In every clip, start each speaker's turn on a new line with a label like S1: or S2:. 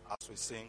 S1: as we sing.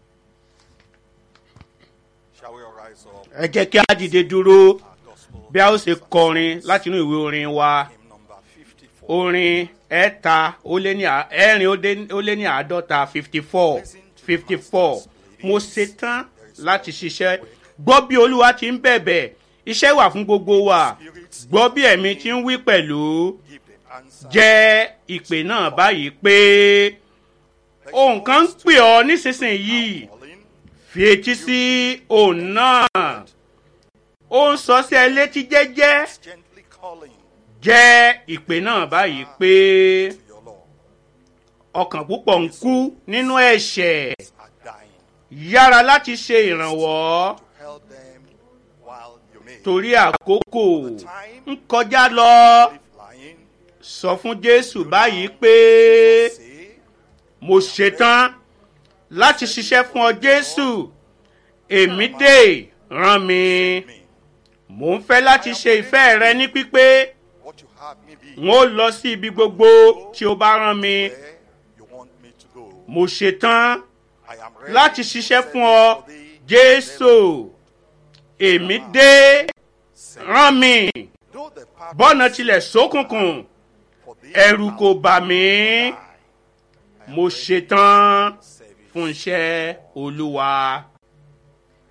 S1: Shall we all rise up?
S2: ẹ jẹ́ kí a dìde dúró
S1: Our gospel
S2: bí a ó ṣe kọrin láti inú ìwé orin wa
S1: hymn number 54.
S2: orin ẹ̀ta ó lé ní à- ẹ̀rin ó dé- ó lé ní àádọ́ta fifty four fifty four mo ṣetán láti ṣiṣẹ́ gbọ́ bí olúwa ti ń bẹ̀bẹ̀ iṣẹ́ wà fún gbogbo wa gbọ́ bí ẹ̀mí ti ń wí pẹ̀lú
S1: Give the answer.
S2: jẹ́ ìpè náà báyìí pé ohun kan ń pè ọ́ nísinsìnyí
S1: Calling.
S2: fi etí sí òun náà ó ń sọ sí ẹ létí jẹ́jẹ́
S1: It's gently calling
S2: jẹ́ ìpè náà báyìí pé
S1: to your Lord.
S2: ọkàn púpọ̀ ń kú nínú ẹ̀ṣẹ̀
S1: Are dying
S2: yára láti ṣe ìrànwọ́
S1: to help them while you may.
S2: torí àkókò ń kọjá lọ
S1: Live lying.
S2: sọ fún jésù báyìí pé
S1: Say,
S2: mo ṣetán láti ṣiṣẹ́ fún ọ jésù èmi dé rán mi
S1: me.
S2: mò ń fẹ́ láti ṣe ìfẹ́ rẹ ní pípé
S1: What you have me be.
S2: n ó lọ sí ibi gbogbo tí o bá rán mi
S1: Where you want me to go.
S2: mo ṣetán
S1: I am ready
S2: láti
S1: to
S2: ṣiṣẹ́
S1: send
S2: fún ọ
S1: for thee.
S2: jésù èmi dé
S1: Send
S2: rán mi
S1: Though the path
S2: bọ́nà tilẹ̀ ṣókùnkùn
S1: for thee
S2: ẹ̀rù
S1: shall
S2: kò bà mí
S1: die.
S2: mo ṣetán
S1: Service.
S2: fún iṣẹ́ olúwa.